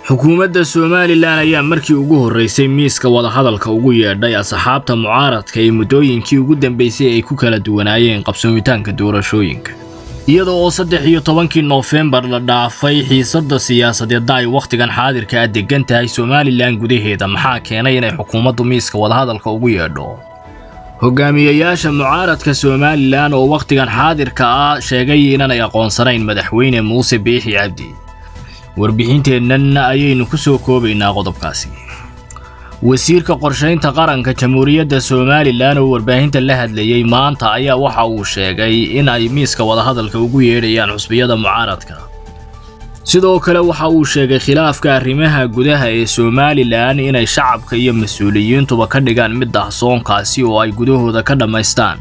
xukuumadda somalilan ayaa markii ugu horreysay miiska wadahadalka ugu yeedhay asxaabta mucaaradka ee muddooyinkii ugu dambeysay ay ku kala duwanaayeen qabsoomitaanka doorashooyinka iyada oo saddex iyo tobankii noofembar la dhaafay xiisadda siyaasadeedda ay wakhtigan xaadirka ah degan tahay somalilan gudaheeda maxaa keenay inay xukuumaddu miiska wadahadalka ugu yeedho hogaamiyayaasha mucaaradka somalilan oo wakhtigan xaadirka ah sheegay inaanay aqoonsanayn madaxweyne muuse biixi cabdi warbixinteennan ayaynu ku soo koobaynaa qodobkaasi wasiirka qorshaynta qaranka jamhuuriyadda somalilan oo warbaahinta la hadlayey maanta ayaa waxa uu sheegay in ay miiska wadahadalka ugu yeedhayaan xusbiyada mucaaradka sidoo kale waxa uu sheegay khilaafka arrimaha gudaha ee somalilan inay shacabka iyo mas-uuliyiintuba ka dhigaan mid dahsoonkaasi oo ay gudahooda ka dhammaystaan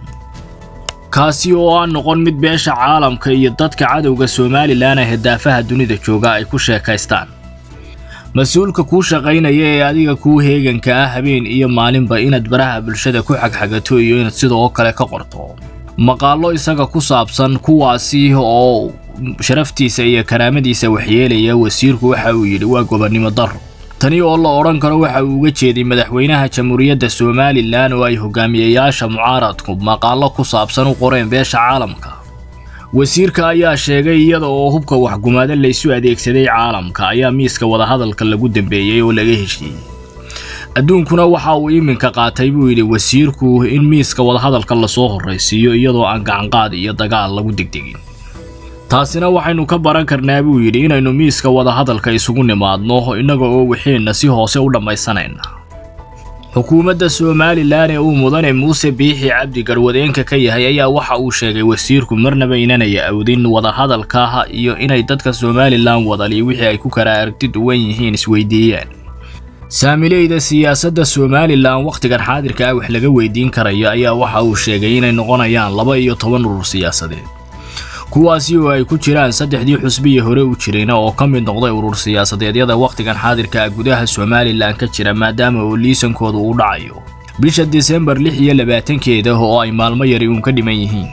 kaasi oo aan noqon mid beesha caalamka iyo dadka cadowga somalilan ee hedaafaha dunida jooga ay ku sheekaystaan mas-uulka kuu shaqaynaya ee adiga kuu heeganka ah habeen iyo maalinba inaad baraha bulshada ku xagxagato iyo inaad sidoo kale ka qorto maqaallo isaga ku saabsan kuwaasi oo sharaftiisa iyo karaamadiisa waxyeelaya wasiirku waxa uu yidhi waa gobonnimo darro tani oo la odhan karo waxa uu uga jeeday madaxweynaha jamhuuriyadda somalilan oo ay hogaamiyayaasha mucaaradku maqaallo ku saabsan u qoreen beesha caalamka wasiirka ayaa sheegay iyada oo hubka waxgumaado laysu adeegsaday caalamka ayaa miiska wadahadalka lagu dambeeyey oo laga heshiiyey adduunkuna waxa uu iminka qaatay buu yidhi wasiirku in miiska wadahadalka lasoo horraysiiyo iyadoo aan gacanqaad iyo dagaal lagu degdegin taasina waxaynu ka baran karnaa buu yidhi inaynu miiska wadahadalka isugu nimaadno innaga oo wixeenna si hoose u dhammaysanayna xukuumadda somalilan ee uu mudane muuse biixi cabdi garwadeenka ka yahay ayaa waxa uu sheegay wasiirku marnaba inanay awdin wadahadalka iyo inay dadka somalilan wadali wixii ay ku kala aragti duwan yihiin isweydiiyaan saamileyda siyaasadda somalilan wakhtigan xaadirka ah wax laga weydiin karayo ayaa waxa uu sheegay inay noqonayaan laba iyo toban urur siyaasadeed kuwaasi oo ay ku jiraan saddexdii xusbiya hore u jirayna oo ka mid noqday urur siyaasadeedyada wakhtigan xaadirka ah gudaha somalilan ka jira maadaama oo liisankooda uu dhacayo bisha disembar lix iyo labaatankeeda oo ay maalmo yari uun ka dhiman yihiin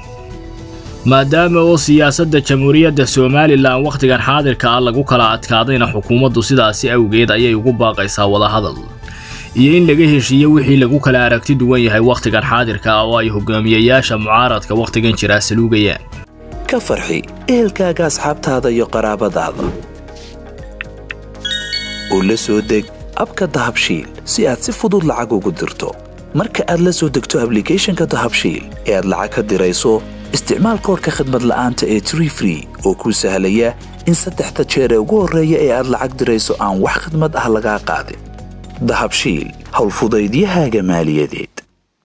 maadaama oo siyaasadda jamhuuriyadda somalilan wakhtigan xaadirka ah lagu kala adkaadayna xukuumaddu sidaasi awgeed ayay ugu baaqaysaa wadahadal iyo in laga heshiiyo wixii lagu kala aragti duwan yahay wakhtigan xaadirka ah oo ay hogaamiyayaasha mucaaradka wakhtigan jiraa saluugayaan ka farxi ehelkaaga asxaabtaada iyo qaraabadaada oo la soo deg abka dahabshiil si aad si fudud lacag ugu dirto marka aad la soo degto ablicathonka dahabshiil ee aad lacag ka dirayso isticmaal koorka khadmad la'aanta ee tree free oo kuu sahlaya in saddexda jeer ee ugu horreeya ee aad lacag dirayso aan wax khadmad ah lagaa qaadin dahabshiil howlfudaydiyahaaga maaliyadeed